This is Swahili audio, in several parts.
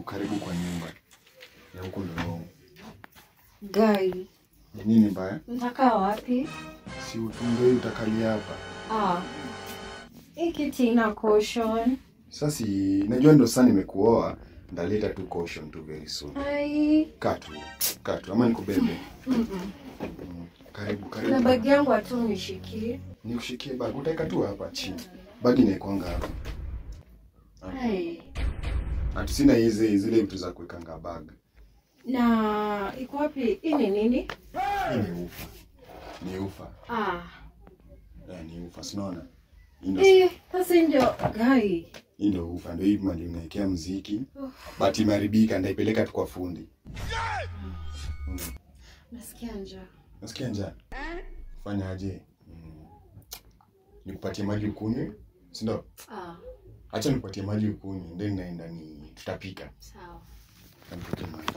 karibu kwa nyumba ya huko Ndorong. Gai, Ni nini mbaya? mtakaa wapi? Si utunge utakalia hapa. Ah, hii kiti ina cushion. Sasa si najua ndo sasa nimekuoa, ndaleta tu caution tu very soon. Ai, Katu, katu ama nikubebe. mm-mm. Mm, Karibu, na karibu. bagi yangu hatu nishikie. Nikushikie bag, utaweka tu hapa chini. Bagi naikwanga hapa. Ai, Ati sina hizi zile vitu za kuwekanga bag. na iko wapi? Hii ni nini? Hii ni ufa. Ni ufa. Ah, Eh, ni ufa, sinaona. Hii ndo eh, sasa hii ndio gai. hii ndo ufa, ndo hivi mali unaekea mziki. But imeharibika, ndaipeleka tu kwa fundi. Mm. Nasikia njaa. Nasikia njaa. Fanya aje? Mm. Nikupatie maji ukunywe, si ndio? Ah, Acha nikupatie maji ukunywe, then naenda ni tutapika. sawa. Nikupatie maji.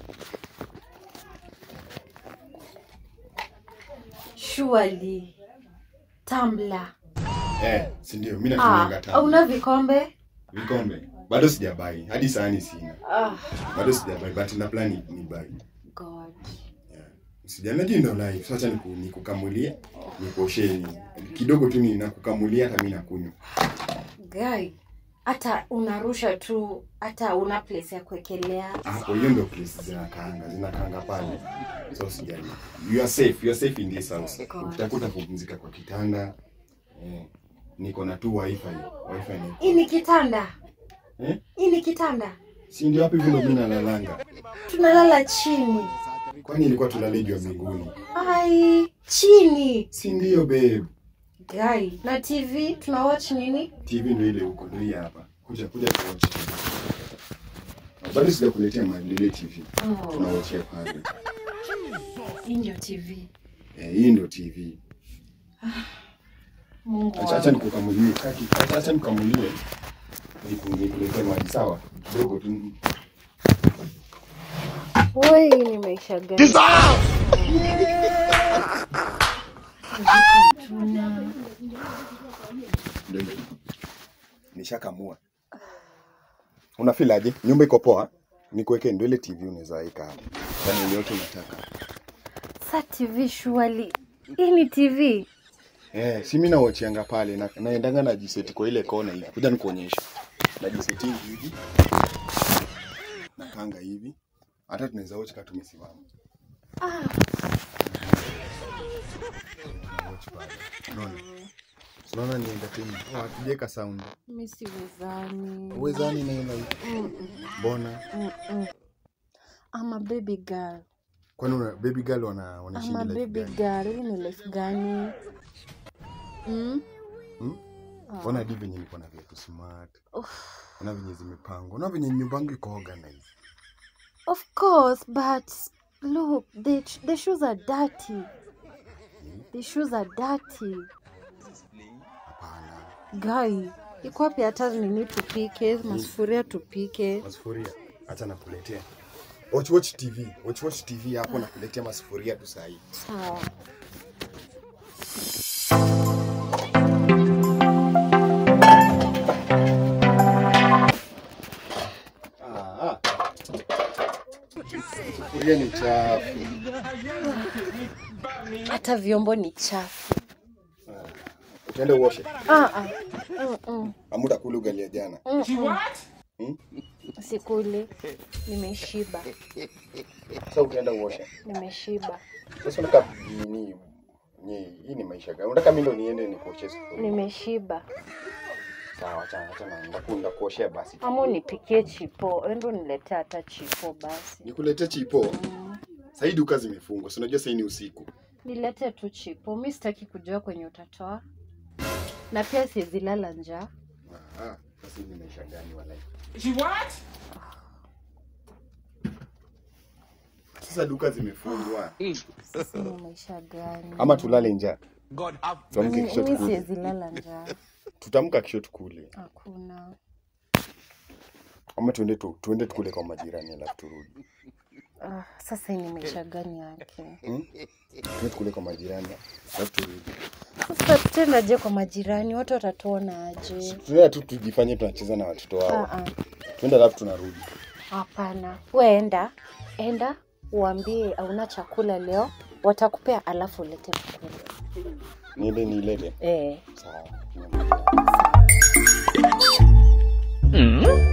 Surely. Tumbler. Eh, si ndio? Mimi Ah, natumianga tamu. una vikombe? Vikombe. Bado sijabai. Hadi sahani sina. Ah, Bado sijabai, but na plan ni, ni buy. God. Yeah. Sijana juu ndo live. Sasa niku, nikukamulie, nikuoshe ni kidogo tu ninakukamulia hata mimi nakunywa. Guy, hata unarusha tu, hata una place ya kuwekelea. Hapo hiyo ndio place zinakaanga, zinakaanga pale. So sijali. You are safe, you are safe in this house. God. Ukitakuta kupumzika kwa kitanda. Eh, niko na tu wifi. Wifi ni. Hii ni kitanda. Eh? Hii ni kitanda. Si ndio hapo hivyo ndo mimi nalalanga. Tunalala chini. Kwani ilikuwa tulale juu ya mbinguni? Ai, chini. Si ndio babe? Guy, na TV tuna watch nini? TV ndio ile huko, ndio hii hapa. Kuja kuja tuwatch. Bado sijakuletea maendeleo TV. Oh, Tunawachia pale. hii ndio TV. Eh, hii ndio TV. Mungu Acha acha wangu. nikukamulie. Kaki, acha acha nikukamulie. Niku- Nikuletee maji sawa? Kidogo tu. Woi, ni maisha gani? Tuna Ndio hivyo. Nishakamua. Una feel aje? Nyumba iko poa? Nikuweke ndio ile TV unaweza weka hapo. Yaani yote unataka. sa TV surely. Hii ni TV. Eh, si mimi nawachianga pale na naendanga na jiseti kwa ile kona hivi. Kuja nikuonyeshe. Na jiseti hivi. Nakanga hivi. Hata tunaweza watch kama tumesimama. Ah, Tunawatch pale. Unaona? Unaona ni entertainment. Oh, hatujaweka sound. mimi siwezani. Uwezani na hiyo Mbona? Mm-mm. I'm a baby girl. Kwani una baby girl wana I'm a wanashinda life baby gani? girl. Hii ni life gani? Mm? Hmm? Ah. Ona hadi venye niko na viatu smart. Uff. Ona venye zimepangwa. Ona venye nyumba yangu iko organized. Of course, but look, the, the shoes are dirty. The shoes are dirty. Hapana. Guy, iko wapi hata nini tupike, masufuria tupike. Masufuria. Acha nakuletea. Watch watch TV. Watch watch TV hapo nakuletea masufuria tu saa hii. Sawa. Ah. Sufuria ni chafu. Hata vyombo ni chafu. Utaenda uoshe. Ah, ah. Mm-mm. Amuda kula ugali ya jana. Mm-mm. Hmm? Sikuli. Nimeshiba. Sasa utaenda uoshe. Nimeshiba. Sasa unataka nini? Ni hii ni maisha gani? Unataka mimi ndo niende nikuoshe sufuria? Nimeshiba. Sawa, acha acha na ndakunda kuoshea basi. Ama unipikie chipo. Endo niletee hata chipo basi. Nikuletee chipo. Sasa hii duka zimefungwa. Si unajua sasa hii ni usiku. Nilete tu chipo. Mi sitaki kujua kwenye utatoa. Na pia siwezi lala njaa. Ah, sasa hii ni maisha gani walai? Sasa duka zimefungwa. Sasa ni maisha gani? Ama tulale njaa. God have Tuamke kesho Mi tukule. siwezi lala njaa. Tutamka kesho tukule. Hakuna. Ama tuende tu, tuende tukule kwa majirani alafu turudi. Ah, sasa hii ni maisha gani yake? Hmm? Tuende tukule kwa majirani alafu turudi. Sasa tutaendaje kwa majirani? Watu watatuona aje? Tunaenda tu tujifanye tunacheza na watoto Ah, wao. ah. Tuende alafu tunarudi. Hapana, we enda enda, uambie hauna chakula leo, watakupea alafu ulete chakula. Niende niilete. Eh. Sawa. Mm.